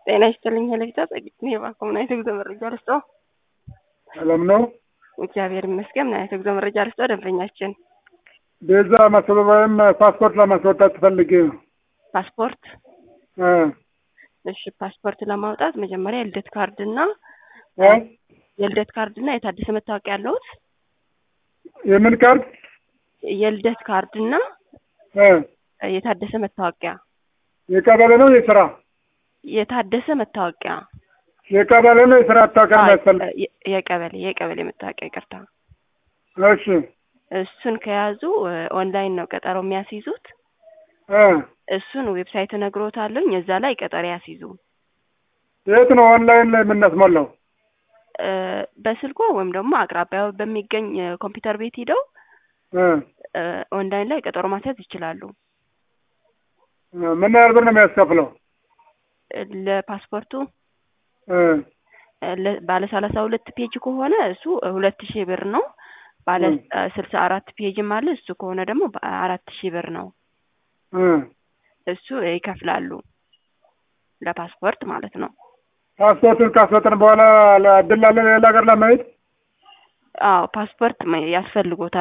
ጤና ይስጥልኝ ሄለፊታ ጸጊት ነው የባንክ ምን አይነት የጉዞ መረጃ ልስጦ? ሰላም ነው። እግዚአብሔር ይመስገን። ምን አይነት የጉዞ መረጃ ልስጦ? ደንበኛችን ቤዛ ማስበብ ወይም ፓስፖርት ለማስወጣት ትፈልግ ፓስፖርት እሺ፣ ፓስፖርት ለማውጣት መጀመሪያ የልደት ካርድ እና የልደት ካርድ እና የታደሰ መታወቂያ ያለውት የምን ካርድ? የልደት ካርድ እና የታደሰ መታወቂያ የቀበሌ ነው የስራ? የታደሰ መታወቂያ የቀበሌ ነው የስራ መታወቂያ የሚያስፈልግ? የቀበሌ የቀበሌ መታወቂያ ይቅርታ። እሺ እሱን ከያዙ ኦንላይን ነው ቀጠሮ የሚያስይዙት። እሱን ዌብሳይት እነግሮታለሁኝ እዛ ላይ ቀጠሮ ያስይዙ። የት ነው ኦንላይን ላይ የምናስሞላው? በስልኮ ወይም ደግሞ አቅራቢያው በሚገኝ ኮምፒውተር ቤት ሂደው ኦንላይን ላይ ቀጠሮ ማስያዝ ይችላሉ። ምን ያህል ብር ነው የሚያስከፍለው? ለፓስፖርቱ ባለ ሰላሳ ሁለት ፔጅ ከሆነ እሱ ሁለት ሺህ ብር ነው። ባለ ስልሳ አራት ፔጅም አለ እሱ ከሆነ ደግሞ አራት ሺህ ብር ነው። እሱ ይከፍላሉ ለፓስፖርት ማለት ነው። ፓስፖርቱን ካስወጥን በኋላ እድል አለ ሌላ ሀገር ለመሄድ? አዎ ፓስፖርት ያስፈልጎታል።